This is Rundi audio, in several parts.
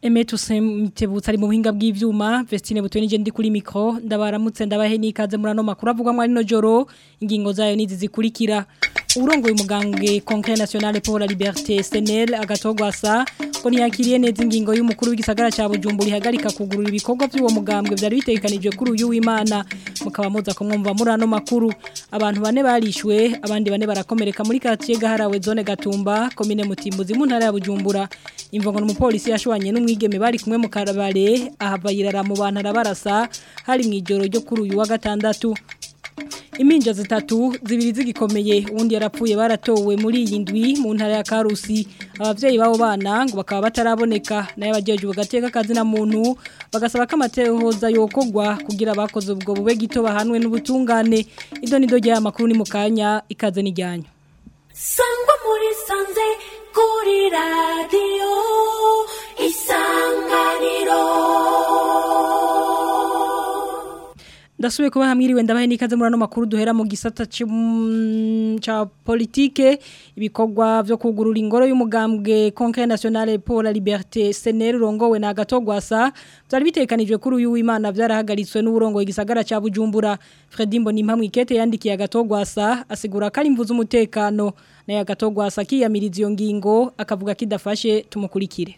Emetu Semitebutsa ari mu buhinga bw'ivyuma Vestine Butoni je ndi kuri micro ndabaramutse ndabahe nikaze muri ano makuru avugwa muri no joro ingingo zayo nizi zikurikira urongo y'umugambwe Congrès National pour la Liberté SNL agatogwasa ko ntiyakiriye neza ingingo y'umukuru w'igisagara ca Bujumbura ihagarika kugurura ibikorwa by'uwo mugambwe byari bitekanijwe kuri uyu w'Imana mukaba muza kumwumva muri ano makuru abantu bane barishwe abandi bane barakomereka muri quartier gaharawe zone Gatumba commune Mutimbuzi mu ntara ya Bujumbura imvongo n'umupolisi yashwanye n'umwigeme bari kumwe mu karabare ahava yirara mu bantu arabarasa hari mu ijoro ryo kuri uyu wa gatandatu Iminja zitatu zibiri zigikomeye undi yarapfuye baratowe muri iyi ndwi mu ntara ya Karusi abavyeyi babo bana ngo bakaba bataraboneka naye abajeje ugateka kazi na muntu bagasaba ko amatehoza yokogwa kugira bakoze ubwo bube gito bahanwe n'ubutungane ido nido rya makuru ni mukanya ikaze nijyanyo Sangwa muri sanze kuri radio isanganiro Ndasubiye kuba hamwiriwe ndabahe nikaze muri ano makuru duhera mu gisata ca politike ibikorwa byo kugurura ingoro y'umugambwe Congrès National pour la Liberté SNL rongowe na Gatogwasa byari bitekanijwe kuri uyu w'Imana byarahagaritswe n'uburongo igisagara ca Bujumbura Fredimbo Nimpamwe ikete yandikiye Gatogwasa asigura ko ari imvuzo umutekano na Gatogwasa kiyamiriza iyo ngingo akavuga kidafashe tumukurikire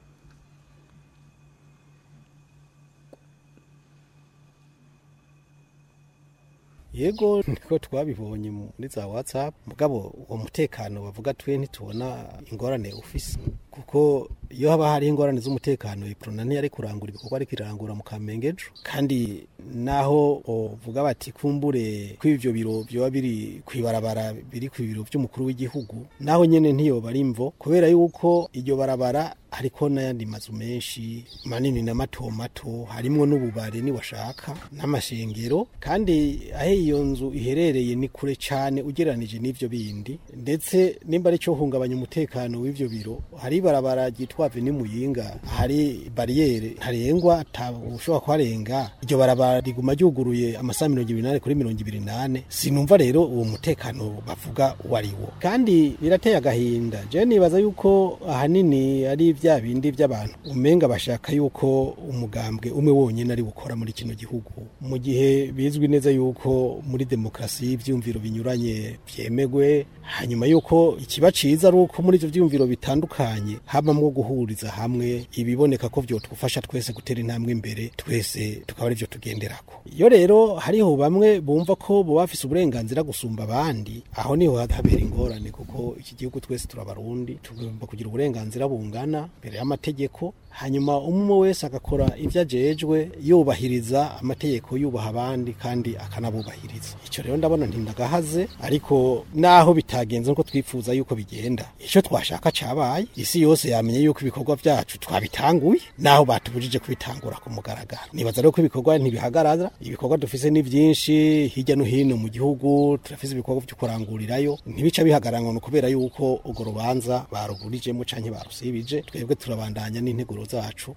yego niko twabibonye muri za whatsapp mugabo uwo mutekano bavuga twe ntitubona ingorane ufise kuko iyo haba hari ingorane z'umutekano iprona ntiyari kurangura ibikorwa ariko irangura mu kamengejo kandi naho uvuga bati kumbure ko ivyo biro byoba biri kwibarabara biri ku biro by'umukuru w'igihugu naho nyene ntiyoba ari imvo kubera yuko iryo barabara hariko n'ayandi mazu menshi manini na mato mato harimwo n'ububare ni washaka n'amashengero kandi aho iyo nzu iherereye ni kure cyane ugereranije n'ivyo bindi ndetse nimba ari cyo hungabanya umutekano w'ivyo biro hari ibarabara ryitwa Avenue Muyinga hari barriere ntarengwa ushobora kuharenga iryo barabara riguma ryuguruye amasaha mirongo ibiri n'ane kuri mirongo ibiri n'ane sinumva rero uwo mutekano bavuga wari wo kandi birateye agahinda je nibaza yuko ahanini ari vya bindi by'abantu umenga bashaka yuko umugambwe umwe wonyine ari gukora muri kino gihugu mu gihe bizwi neza yuko muri demokrasi ivyumviro binyuranye vyemegwe hanyuma yuko ikiba ciza ari uko muri ivyo vyumviro bitandukanye habamwo guhuriza hamwe ibiboneka ko vyotufasha twese gutera intambwe imbere twese tukaba ari vyo tugenderako iyo rero hariho bamwe bumva ko bo bafise uburenganzira gusumba abandi aho niho habera ingorane kuko iki gihugu twese turabarundi tugomba kugira uburenganzira bungana imbere y'amategeko hanyuma umwe wese agakora ibyo ajejwe yubahiriza amategeko yubaha abandi kandi akanabubahiriza icyo rero ndabona ntindagahaze ariko naho bitagenze nko twifuza yuko bigenda icyo twashaka cabaye isi yose yamenye yuko ibikorwa byacu twabitanguye naho batubujije kubitangura ku mugaragaro nibaza rero ko ibikorwa ntibihagarara ibikorwa dufise ni byinshi hirya no hino mu gihugu turafise ibikorwa byo kurangurirayo ntibica bihagarara ngo kubera yuko urwo rubanza barugurijemo canke barusibije twebwe turabandanya n'integuro zacu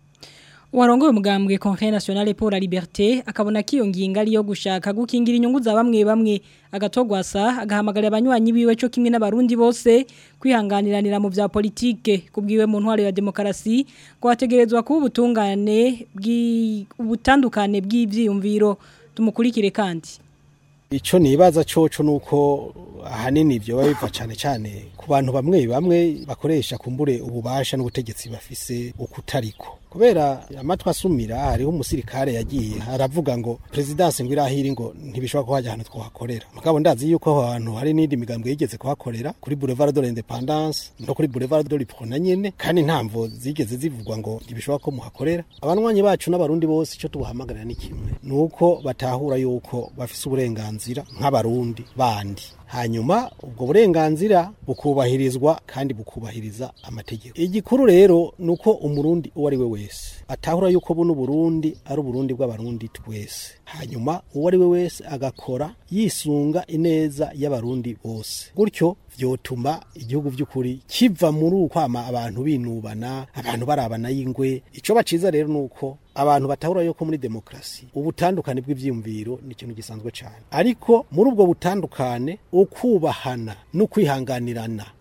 Warongoye umugambwe Congrès National pour la Liberté akabona ko iyo ngingo ari yo gushaka gukingira inyungu za bamwe bamwe agatogwasa agahamagarira abanywanyi biwe cyo kimwe n'abarundi bose kwihanganiranira mu bya politike kubwiwe mu ntwaro ya demokarasi ko hategerezwa kuba ubutungane bw'ubutandukane bw'ivyiyumviro tumukurikire kandi Ico nibaza coco nuko ahanini ivyo biva cane cane ku bantu bamwe bamwe bakoresha kumbure ububasha n'ubutegetsi bafise ukutariko kubera amatwa asumira hariho umusirikare yagiye aravuga ngo presidence ngo irahiri ngo ntibishobora ko hajya ahantu twahakorera mugabo ndazi yuko aho hantu hari n'indi migambwe yigeze kuhakorera kuri boulevard de l'independance no kuri boulevard de l'Iprona nyene kandi ntamvo zigeze zivugwa ngo ntibishobora ko muhakorera abanwanyi bacu n'abarundi bose ico tubahamagarira ni kimwe nuko batahura yuko bafise uburenganzira nk'abarundi bandi hanyuma ubwo burenganzira bukubahirizwa kandi bukubahiriza amategeko igikuru rero nuko umurundi uwo ari we wese atahura yuko buno Burundi ari uburundi bw'abarundi twese hanyuma uwo ari we wese agakora yisunga ineza y'abarundi bose gutyo vyotuma igihugu vy'ukuri kiva muri ukwama abantu binubana abantu barabana y'ingwe ico baciza rero nuko abantu batahura yuko muri demokrasi ubutandukane bw'ivyiyumviro ni ikintu gisanzwe cyane ariko muri ubwo butandukane ukubahana no kwihanganirana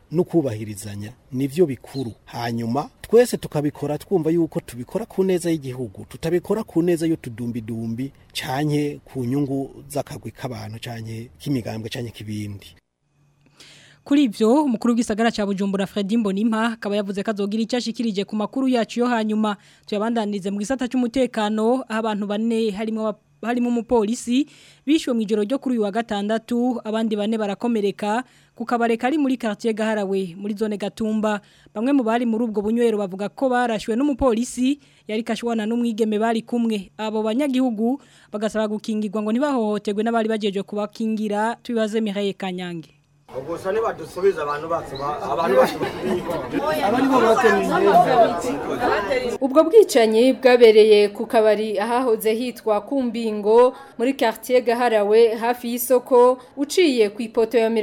no kubahirizanya nivyo bikuru hanyuma twese tukabikora twumva yuko tubikora ku neza y'igihugu tutabikora ku neza y'utudumbidumbi canke ku nyungu z'akagwi k'abantu canke k'imigambwe canke k'ibindi Kuri ivyo umukuru w'igisagara ca Bujumbura Fredy Mbonimpa akaba yavuze ko azogira icyo ashikirije ku makuru yacu yo hanyuma tuyabandanize mu gisata cy'umutekano aho abantu bane harimo aba- harimo umupolisi bishwe mu ijoro ryo kuri uyu wa gatandatu abandi bane barakomereka ku kabare kari muri quartier Gaharawe muri zone Gatumba bamwe mu bari muri ubwo bunywero bavuga ko barashwe n'umupolisi yari kashwana n'umwigeme bari kumwe abo banyagihugu bagasaba gukingirwa ngo ntibahohoterwe n'abari bajeje kubakingira tubibaze Mireille Kanyange gusa nibadusubiza abantu bacu ba- abantu bacu Ubwo bwicanyi bwabereye ku kabari ahahoze hitwa Kumbingo muri quartier Gaharawe hafi y'isoko uciye ku ipoto ya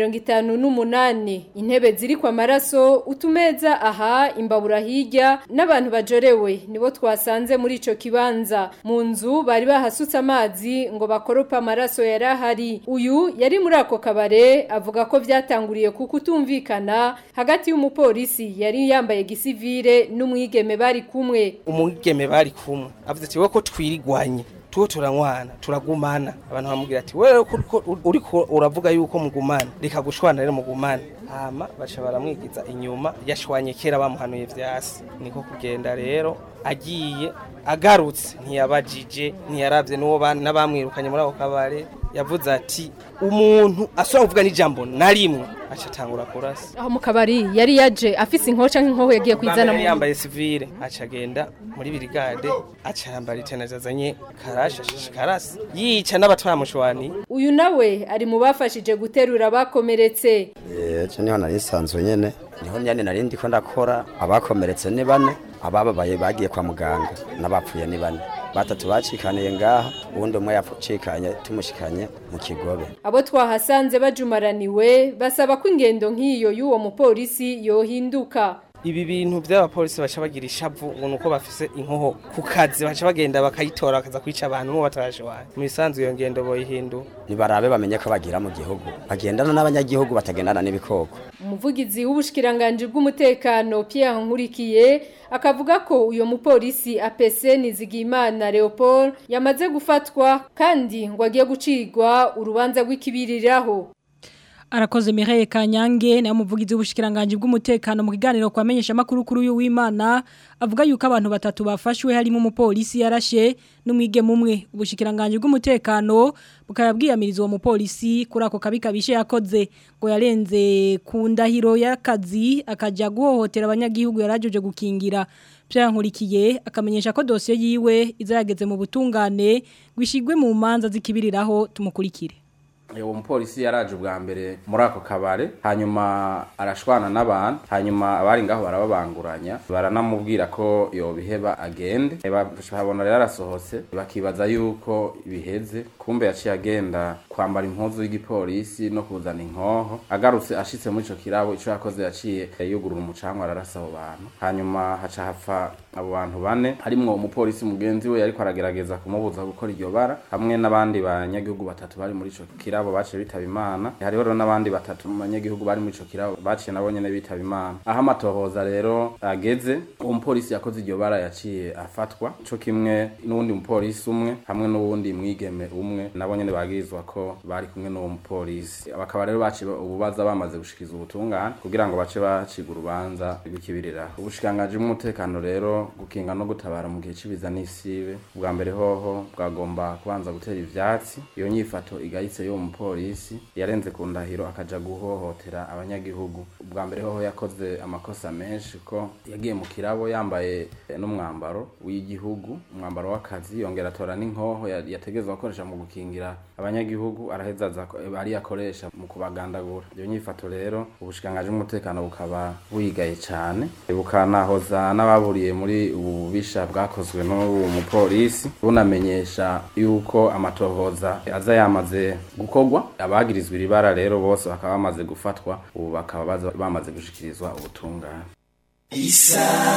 58 intebe ziri kwa maraso utumeza aha imbabura hirya n'abantu bajorewe nibo twasanze muri ico kibanza mu nzu bari bahasutse amazi ngo bakoropa amaraso yarahari uyu yari muri ako kabare avuga ko vyatanguriye ku kutumvikana hagati y'umupolisi yari yambaye gisivile n'umwigeme bari kumwe umugeme bari kumwe avuze ati wowe ko twirigwanye tuwo turanywana turagumana abantu bamubwira ati wewe ko uriko- uriko uravuga yuko mugumana reka gushwana rero mugumane hama baca baramwigiza inyuma yashwanye kera bamuhanuye vyasi niko kugenda rero agiye agarutse ntiyabajije ntiyaravye n'uwo bana n'abamwirukanye muri ako kabare yavuze ati umuntu asubira kuvuga n'ijambo na rimwe aca atangura kurasa aho mu kabari yari yaje afise inkoca nk'inkoho yagiye kwizana Bwa mbere mu yambaye sivile aca agenda muri birigade aca yambara itenaje azanye karashe ashishe karasi yica n'abatwamushwani uyu nawe ari mu bafashije guterura abakomeretse ejo niho nari nsanzwe nyene niho nyene nari ndiko ndakora abakomeretse ni bane abababaye bagiye kwa muganga n'abapfuye ni bane batatu bacikaniye ngaha uwundi umwe yapfucikanye tumushikanye mu kigobe abo twahasanze bajumaraniwe basaba ko ingendo nk'iyo y'uwo mupolisi yohinduka ibi bintu by'abapolisi baca bagira ishavu ubona uko bafise inkoho ku kazi baca bagenda bakayitora bakaza kwica abantu n'uwo batarashwanye mu bisanzwe iyo ngendo boyihindu nibarabe bamenye ko bagira mu gihugu bagendana n'abanyagihugu batagendana n'ibikoko umuvugizi w'ubushikiranganje bw'umutekano Pierre Nkurikiye akavuga ko uyo mupolisi APC Nizigimana Leopold yamaze gufatwa kandi ngo agiye gucirwa urubanza rw'ikibiriraho Arakoze Mireille Kanyange na umuvugizi w'ubushikiranganje bw'umutekano mu kiganiro kwamenyesha makuru kuri uyu w'Imana avuga yuko abantu batatu bafashwe harimo umupolisi yarashe n'umwigeme umwe ubushikiranganje bw'umutekano bukayabwiyamiriza uwo mupolisi kuri ako kabi kabishe yakoze ngo yarenze ku ndahiro y'akazi akaja guhohotera abanyagihugu yarajeje gukingira Nkurikiye akamenyesha ko dosiye yiwe izayageze mu butungane gwishigwe mu manza zikibiriraho tumukurikire uwo mupolisi yaraje ubwa mbere muri ako kabare hanyuma arashwana n'abantu hanyuma abari ngaho barababanguranya baranamubwira ko yobiheba agende babona rero arasohotse bakibaza yuko biheze kumbe yaciye agenda kwambara impuzu y'igipolisi no kuzana inkoho agarutse ashitse muri ico kirabo ico yakoze yaciye yugurura umucanga ararasa abo bantu hanyuma haca hapfa abo bantu bane harimwo umupolisi mugenzi we yariko aragerageza kumubuza gukora iryo bara hamwe n'abandi banyagihugu batatu bari muri ico kirabo baciye bitaba imana hariho rero n'abandi batatu mu banyagihugu bari muri ico kirabo baciye nabo nyene bitaba imana aho amatohoza rero ageze uwo mupolisi yakoze iryo bara yaciye afatwa co kimwe n'uwundi mupolisi umwe hamwe n'uwundi mwigeme umwe nabo nyene bagirizwa ko bari kumwe n'uwo mupolisi bakaba rero baciye ububaza bamaze gushikiza ubutungane kugira ngo bace baciga urubanza rw'ikibirira ubushikiranganji bw'umutekano rero gukinga no gutabara mu gihe c'ibiza n'isibe bwa mbere hoho bwagomba kubanza gutera ivyatsi iyo nyifato igayitse y'uwo mupolisi yarenze ku ndahiro akaja guhohotera abanyagihugu bwa mbere hoho yakoze amakosa menshi ko yagiye mu kirabo yambaye eh, n'umwambaro w'igihugu umwambaro w'akazi yongera atora n'inkoho ya- yategerezwa gukoresha mu gukingira abanyagihugu araheza aza ko- ari yakoresha mu kubagandagura iyo nyifato rero ubushikiranganji bw'umutekano bukaba buyigaye cane bukanahoza n'ababuriye muri ubu bubisha bwakozwe n'uwo mupolisi bunamenyesha yuko amatohoza aza yamaze gukorwa abagirizwa iri bara rero bose bakaba bamaze gufatwa ubu bakaba baza- bamaze gushikirizwa ubutungane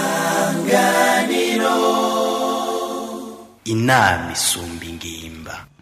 inama isumba ingimba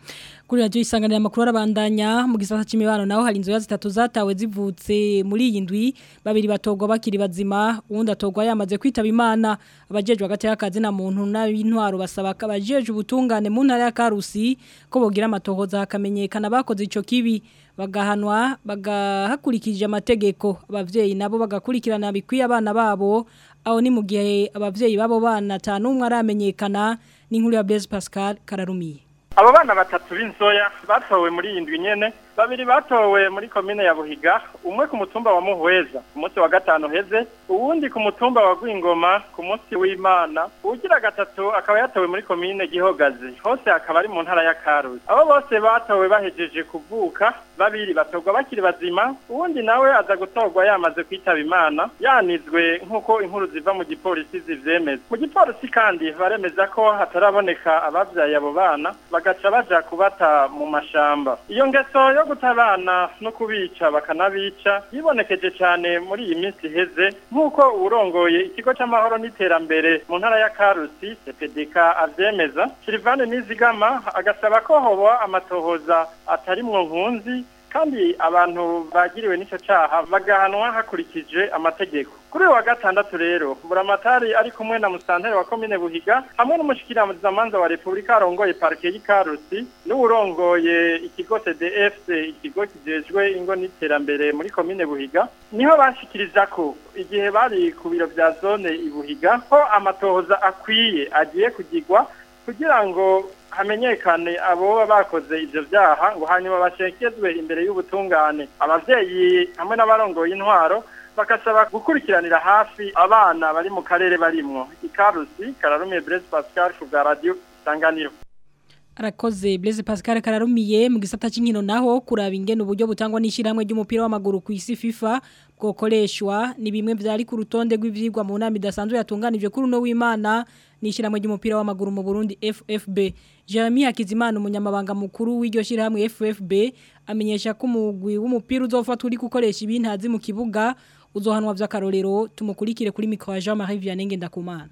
kuri radio isanganira makuru arabandanya mu gisata c'imibano naho hari inzoya zitatu zatawe zivutse muri iyi ndwi babiri batogwa bakiri bazima uwundi atogwa yamaze kwitaba imana abajejwe hagati y'akazi na muntu n'intwaro basaba ko abajeje ubutungane mu ntara ya Karusi ko bogira amatohoza hakamenyekana bakoze ico kibi bagahanwa bagahakurikije amategeko abavyeyi nabo bagakurikirana bikwiye abana babo aho ni mu gihe abavyeyi babo bana tanumwe aramenyekana n'inkuru ya Blaise Pascal Kararumiye abo bana batatu b'inzoya batowe muri iyi ndwi nyene babiri batowe muri komine ya buhiga umwe ku mutumba wa muhweza ku munsi wa gatanu heze uwundi ku mutumba wa gwingoma ku munsi w'imana uwugira gatatu akaba yatowe muri komine gihogazi hose akaba ari mu ntara ya karusi abo bose batowe bahejeje kuvuka babiri batorwa bakiri bazima uwundi nawe aza gutorwa yamaze kwitaba imana yanizwe nk'uko inkuru ziva mu gipolisi zivyemeza mu gipolisi kandi baremeza ko hataraboneka abavyaye abo bana bagaca baja kubata mu mashamba iyo ngeso yo guta abana no kubica bakanabica yibonekeje cyane muri iyi minsi iheze nk'uko urongoye ikigo c'amahoro n'iterambere mu ntara ya karusi epdk avyemeza silivane nizigama agasaba ko hoba amatohoza atarimwo nkunzi kandi abantu bagiriwe n'ico caha bagahanwa hakurikije amategeko kuri uyu wa gatandatu rero buramatari ari kumwe na musanteri wa komine buhiga hamwe n'umushikiramanza wa repubulika arongoye parike y'ikarusi n'uwurongoye ikigo cdfc ikigo kijejwe ingo n'iterambere muri komine buhiga niho bashikiriza ko igihe bari ku biro vya zone ibuhiga ko amatohoza akwiye agiye kugirwa kugira ngo hamenyekane abo bakoze ivyo vyaha ngo hanyuma bashekezwe imbere y'ubutungane abavyeyi hamwe n'abarongoye intwaro bakasaba gukurikiranira hafi abana bari mu karere barimwo ikarusi kararumiye Blaise Pascal ku bwa radio isanganiro Arakoze Blaise Pascal kararumiye mu gisata c'inkino naho kuraba ingene uburyo butangwa n'ishiramwe ry'umupira w'amaguru ku isi FIFA bwokoreshwa ni bimwe vyari ku rutonde rw'ivyigwa mu nama idasanzwe yatunganijwe kuri uno w'Imana n'ishiramwe ry'umupira w'amaguru mu Burundi FFB Jeremy Hakizimana umunyamabanga mukuru w'iryo shiramwe FFB amenyesha ko umugwi w'umupira uzofatwa uri gukoresha ibintazi mu kibuga uzohanwa vy'akarorero tumukurikire kuri mikro ya Jean-Marie Vianney Ngendakumana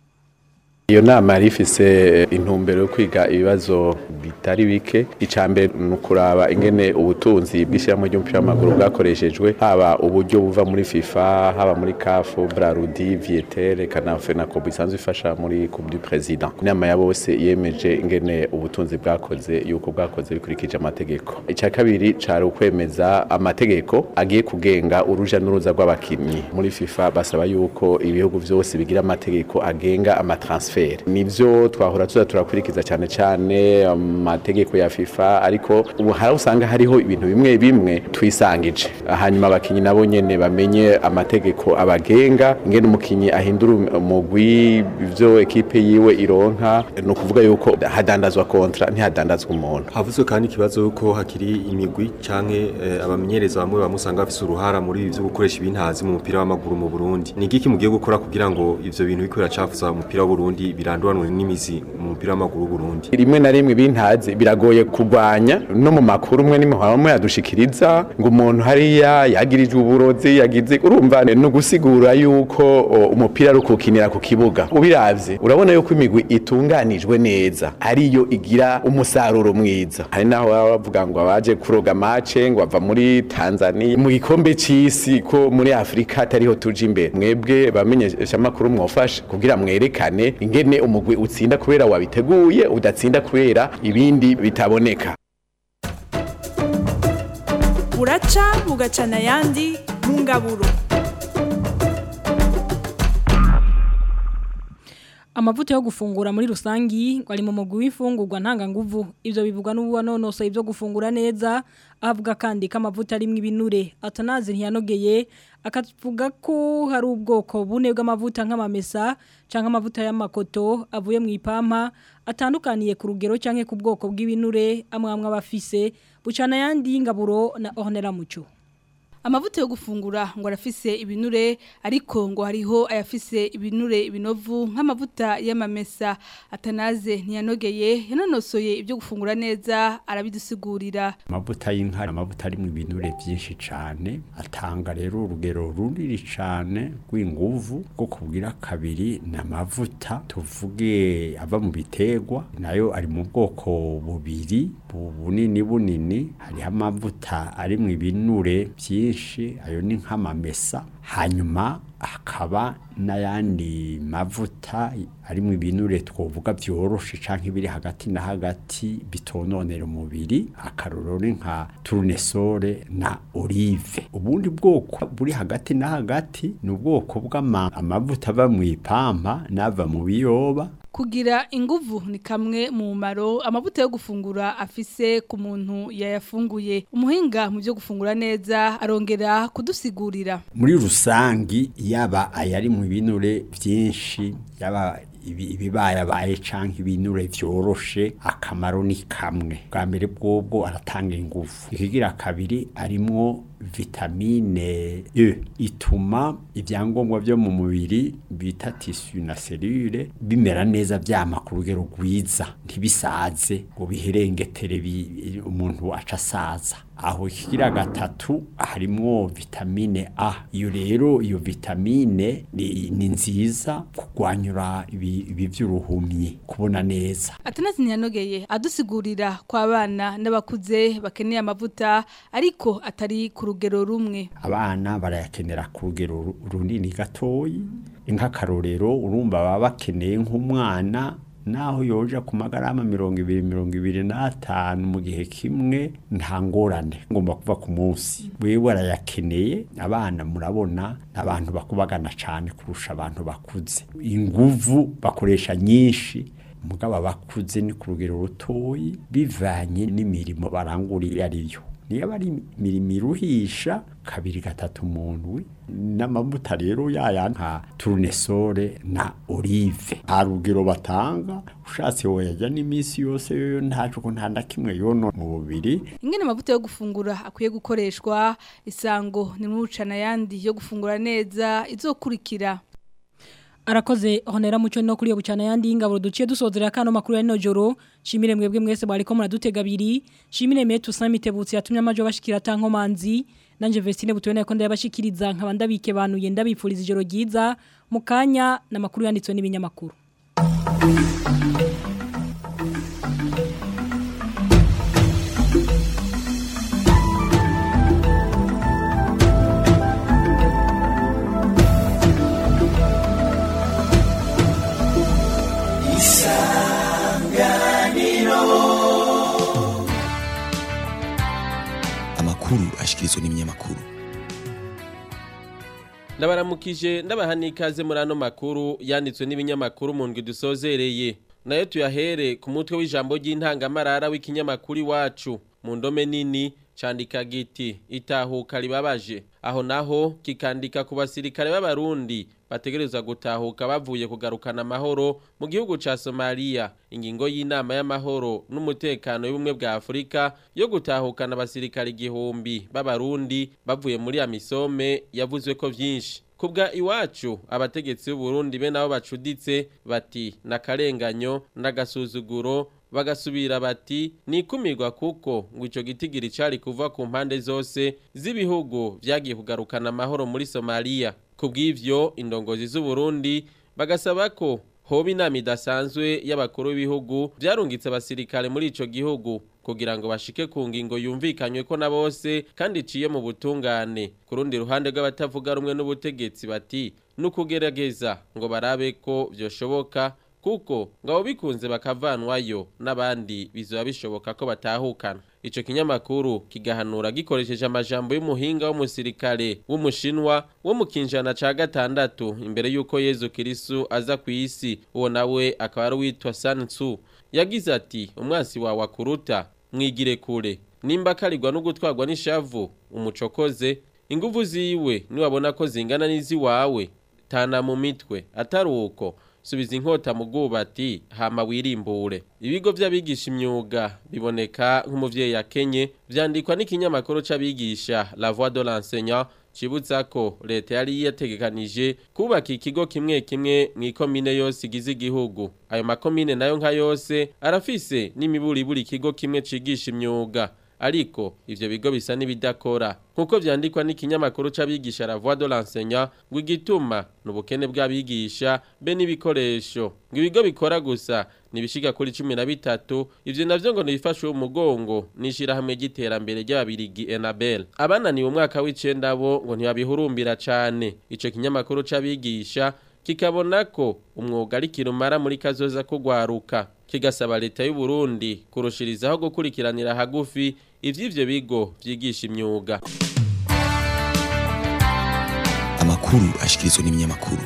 iyo nama yari ifise intumbero yo kwiga ibibazo bitari bike icambere ni ukuraba ingene ubutunzi bw'ishyirahamwe ry'umupira w'amaguru bwakoreshejwe haba uburyo buva muri fifa haba muri kafu brarudi vietere kanafe na kobu isanzwe ifasha muri coupe du president inama ya bose yemeje ingene ubutunzi bwakoze yuko bwakoze bikurikije amategeko icya kabiri cari ukwemeza amategeko agiye kugenga uruja n'uruza rw'abakinyi muri fifa basaba yuko ibihugu vyose bigira amategeko agenga amatransfer nivyo twahora tuza turakurikiza cyane cyane amategeko ya FIFA ariko ubu hari usanga hariho ibintu bimwe bimwe twisangije hanyuma abakinyi nabo nyene bamenye amategeko abagenga ingene umukinyi ahindura umugwi ivyo ekipe yiwe ironka no kuvuga yuko hadandazwa kontra ntihadandazwa umuntu havuzwe kandi ikibazo yuko hakiri imigwi canke eh, abamenyereza bamwe bamusanga bafise uruhara muri ivyo gukoresha ibintazi mu mupira w'amaguru mu Burundi ni igiki mugiye gukora kugira ngo ivyo bintu biko biracafuza umupira w'Uburundi biranduranwe n'imizi mu mupira w'amaguru w'Uburundi rimwe na rimwe bintazi biragoye kurwanya no mu makuru umwe n'imihoro yadushikiriza ngo umuntu hariya yagirijwe uburozi yagize urumva no gusigura yuko o, umupira ari ukukinira ku kibuga ubiravye urabona yuko imigwi itunganijwe neza ariyo igira umusaruro mwiza hari naho baba bavuga ngo abaje kuroga mace ngo bava muri Tanzania mu gikombe c'isi ko muri Afrika atariho tuje imbere mwebwe bamenyesha makuru mwofasha kugira mwerekane ingene umugwi utsinda kubera wabiteguye udatsinda kubera ibindi bitaboneka buraca bugacana ayandi mu ngaburo Amavuta yo gufungura muri rusangi ngo ari mu mugwi w'imfungurwa ntanganguvu ivyo bivugwa n'ubunonosoye ibyo gufungura neza avuga kandi ko amavuta arimwo ibinure atanazi ntiyanogeye akavuga ko hari ubwoko bune bw'amavuta nk'amamesa canke amavuta y'amakoto avuye mu ipampa atandukaniye ku rugero canke ku bwoko bw'ibinure amwe amwe abafise bucana yandi y'ingaburo na Ornella Muco amavuta yo gufungura ngo arafise ibinure ariko ngo hariho ayafise ibinure ibinovu nk'amavuta y'amamesa atanaze ntiyanogeye yanonosoye ibyo gufungura neza arabidusigurira amavuta y'inka amavuta arimo ibinure byinshi cyane atanga rero urugero runini cyane rw'inguvu bwo kubwira kabiri ni amavuta tuvuge ava mu biterwa nayo ari mu bwoko bubiri bu- bunini bunini hariho amavuta ari mu ibinure byinshi ayo ni nk'amamesa hanyuma hakaba n'ayandi mavuta ari mu ibinure twovuga byoroshe canke biri hagati na hagati bitononera umubiri akarorero ni nka tournesole na olive ubundi bwoko buri hagati na hagati ni ubwoko bw'amavuta ava mu ipampa n'ava mu biyoba Kugira inguvu ni kamwe mu maro amavuta yo gufungura afise ku muntu yayafunguye. Umuhinga mu byo gufungura neza arongera kudusigurira. muri rusangi yaba ayari mu binure byinshi yaba ibi- ibibayabaye canke ibinure vyoroshe akamaro ni kamwe bwa mbere bwobwo aratanga ingufu ikigira kabiri arimwo vitamine E ituma ibyangombwa byo mu mubiri bita tissu na cellule bimera neza vyama ku rugero rwiza ntibisaze ngo biherengetere bi- umuntu aca asaza aho ikigira gatatu harimwo vitamine A iyo rero iyo vitamine ni, ni nziza kurwanyura ibi, ibi vy'uruhumyi kubona neza Atanazi ntiyanogeye adusigurira ko abana n'abakuze bakeneye amavuta ariko atari ku rugero rumwe. abana barayakenera ku rugero ru- runini gatoyi nk'akarorero urumva baba bakeneye nk'umwana naho yoja ku magarama mirongo ibiri mirongo ibiri n'atanu mu gihe kimwe nta ngorane ngomba kuva ku munsi wewe arayakeneye abana murabona ni abantu bakubagana cyane kurusha abantu bakuze inguvu bakoresha nyinshi mugabo abakuze ni ku rugero rutoyi bivanye n'imirimo barangura iyo ari yo niyo aba ari imirimo iruhisha kabiri gatatu umuntu n'amavuta rero yaya nka tournesole na olive nta rugero batanga ushatse woyajya n'iminsi yose yoyo ntacu ko nta na kimwe yono mu mubiri Ingene amavuta yo gufungura akwiye gukoreshwa isango ni mucana yandi yo gufungura neza izokurikira. Arakoze honera muco no kuri yo bucana yandi ingaburo duciye dusozera kano makuru ya no joro shimire mwebwe mwese bari ko muradutega abiri shimire metu samitebutsi yatumye amajo bashikira tanko manzi nanje Vestine butubona ko ndabashikiriza nkaba ndabike bantu yenda bipfuriza ijoro ryiza mukanya na makuru yanditswe n'ibinyamakuru amakuru ashikirizwa n'ibinyamakuru ndabaramukije ndabaha ikaze muri ano makuru yanditswe n'ibinyamakuru mu ndwi dusozereye nayo tuyahere ku mutwe w'ijambo ry'intangamarara w'ikinyamakuru iwacu mu ndome nini candika giti itahuka ribabaje aho naho kikandika ku basirikare b'abarundi bategerezwa gutahuka bavuye kugarukana amahoro mu gihugu ca Somalia ingingo y'inama y'amahoro n'umutekano y'ubumwe bwa Afrika yo gutahukana abasirikare igihumbi b'abarundi bavuye muri amisome yavuzwe ko vyinshi kubwa iwacu abategetsi b'u Burundi be nabo bacuditse bati nakarenganyo n'agasuzuguro bagasubira bati nikumirwa kuko ngo ico gitigiri cari kuva ku mpande zose z'ibihugu vyagiye kugarukana amahoro muri Somalia kubw'ivyo indongozi z'u Burundi bagasaba ko hoba inama idasanzwe y'abakuru b'ibihugu vyarungitse abasirikare muri ico gihugu kugira ngo bashike ku ngingo yumvikanywe ko na bose kandi iciye mu butungane ku rundi ruhande rw'abatavuga rumwe n'ubutegetsi bati nukugerageza ngo barabe ko vyoshoboka kuko ngabo bikunze bakavanwayo n'abandi bizoba bishoboka ko batahukana ico kinyamakuru kigahanura gikoresheje amajambo y'umuhinga w'umusirikare w'umushinwa wo mu kinjana ca gatandatu imbere y'uko Yezu Kristo aza ku isi uwo nawe akaba ari witwa Sun Tzu yagize ati umwansi wawe akuruta mwigire kure nimba karirwa no gutwarwa n'ishavu umucokoze inguvu ziwe niwabona ko zingana n'iziwawe tana mu mitwe atari uko subiza inkota mu bwubati hama wirimbure ibigo by'abigisha imyuga biboneka nk'umuvyeyi yakenye vyandikwa n'ikinyamakuru c'abigisha La Voix de l'enseignant cibutsa ko leta yari yategekanije kubaka ikigo kimwe kimwe mu ikomine yose igize igihugu ayo makomine nayo nka yose arafise n'imiburiburi ikigo kimwe cigisha imyuga ariko ivyo bigo bisa n'ibidakora nkuko vyandikwa n'ikinyamakuru c'abigisha La Voix de l'enseignant ngo igituma n'ubukene bw'abigisha be n'ibikoresho ngo ibigo bikora gusa nibishiga kuri 13 ivyo navyo ngo nifashe umugongo nishira hamwe giterambere ry'ababirigi Enabel abananiwe umwaka w'icenda bo ngo ntibabihurumbira cane ico kinyamakuru c'abigisha kikabona ko umwuga ari kirumara muri kazoza kugwaruka kigasaba leta y'u Burundi kurushirizaho gukurikiranira hagufi ivy'ivyo bigo vyigisha imyuga amakuru ashikirizwa n'ibinyamakuru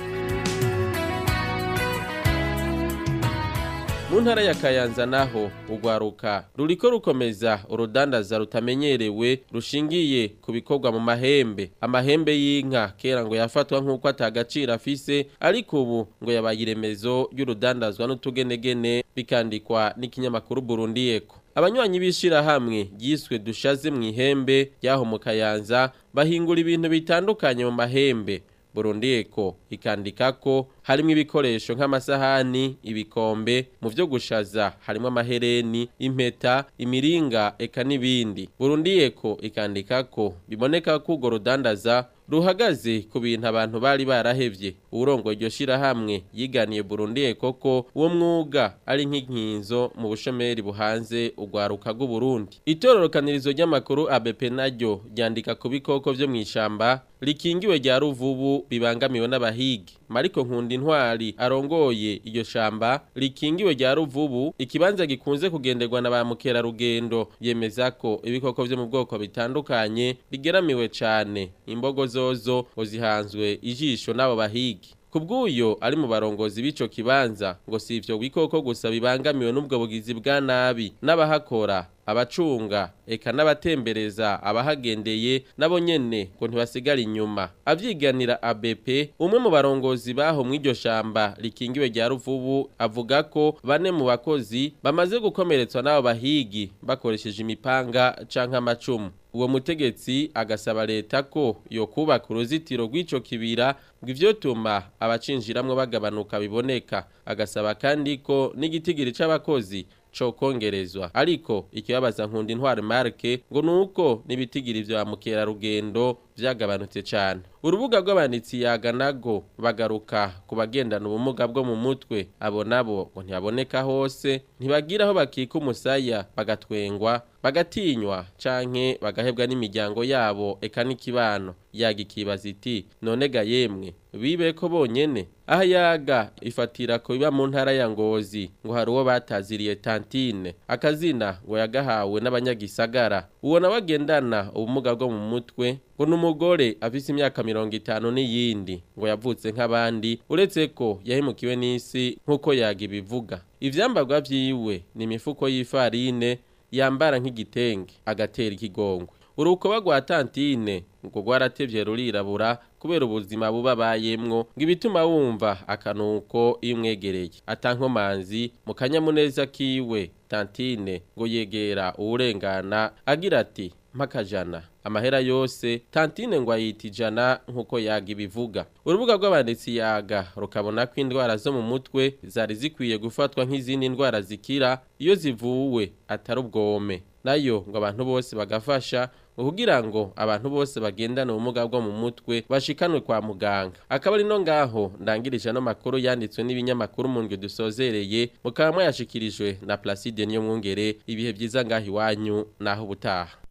mu ntara ya kayanza naho urwaruka ruriko rukomeza urudandaza rutamenyerewe rushingiye ku bikorwa mu mahembe amahembe y'inka kera ngo yafatwa nk'uko atagaciro afise ariko ubu ngo yabaye iremezo ry'urudandazwa n'utugenegene bikandikwa n'ikinyamakuru Burundi Eko abanywanyi b'ishirahamwe ryiswe dushaze mu ihembe ryaho mu kayanza bahingura ibintu bitandukanye mu mahembe Burundi Eko ikandika ko harimo ibikoresho nk'amasahani ibikombe mu byo gushaza harimo amahereni impeta imiringa eka n'ibindi Burundi Eko ikandika ko biboneka ko urwo rudandaza ruhagaze ku bintu abantu bari barahevye urongo iryo shirahamwe yiganiye Burundi Eko ko uwo mwuga ari nk'inkinzo mu bushomeri buhanze urwaruka rw'u Burundi itororokanirizo ry'amakuru ABP naryo ryandika ku bikoko vyo mw'ishamba rikingiwe rya ruvubu bibangamiwe n'abahigi Mariko Nkundi Ntwari arongoye iryo shamba rikingiwe rya ruvubu ikibanza gikunze kugenderwa na ba mukerarugendo yemeza ko ibikoko vyo mu bwoko bitandukanye bigeramiwe cane imbogo zozo ngo zihanzwe ijisho n'abo bahigi Kubwuyo ari mu barongozi b'ico kibanza ngo si ivyo bikoko gusa bibangamiwe n'ubwo bugizi bwa nabi n'abahakora abacunga eka n'abatembereza abahagendeye nabo nyene ngo ntibasigara inyuma avyiganira ABP umwe mu barongozi baho mw'iryo shamba rikingiwe rya ruvubu avuga ko bane mu bakozi bamaze gukomeretswa n'abo bahigi bakoresheje imipanga canke amacumu uwo mutegetsi agasaba leta ko yo kubaka uruzitiro rw'ico kibira ngo ivyotuma abacinjiramwo bagabanuka biboneka agasaba kandi ko n'igitigiri c'abakozi co kongerezwa ariko ikibabaza nkundi ntware marke ngo nuko nibitigiri vya mukerarugendo vyagabanutse cane urubuga rw'abanditsi yaga nago bagaruka ku bagendana ubumuga bwo mu mutwe abo nabo ngo ntibaboneka hose ntibagira aho bakika umusaya bagatwengwa bagatinywa canke bagahebwa n'imiryango yabo eka n'ikibano yaga ikibaza iti none ga yemwe bibe ko bonyene aha yaga ifatira ko biba mu ntara ya ngozi ngo hari uwo bataziriye tantine akazina ngo yagahawe n'abanyagisagara uwo nawe agendana ubumuga bwo mu mutwe ngo n'umugore afise imyaka mirongo itanu n'iyindi ngo yavutse nk'abandi uretse ko yahemukiwe n'isi nk'uko yaga ibivuga ivyambagwa vyiwe ni imifuko y'ifarine yambara nk'igitenge agatera ikigongwe urukoba rwa tantine ngo rwaratevye rurirabura kubera ubuzima buba bayemwo ngo ibituma wumva akanuko iyo umwegereye atankomanzi mu kanyamuneza kiwe tantine ngo yegera uwurengana agira ati mpakajana amahera yose tantine ngo ayita ijana nk'uko yaga ibivuga urubuga rw'abanditsi yaga rukabona ko indwara zo mu mutwe zari zikwiye gufatwa nk'izindi ndwara zikira iyo zivuwe atari ubwome nayo ngo abantu bose bagafasha kugira ngo abantu bose bagendane ubumuga bwo mu mutwe bashikanwe kwa muganga akaba ari no ngaho ndangirije no makuru yanditswe n'ibinyamakuru mu ndwi dusozereye mukaba mwayashikirijwe na Placide niyo mwungere ibihe byiza ngaho iwanyu naho ubutaha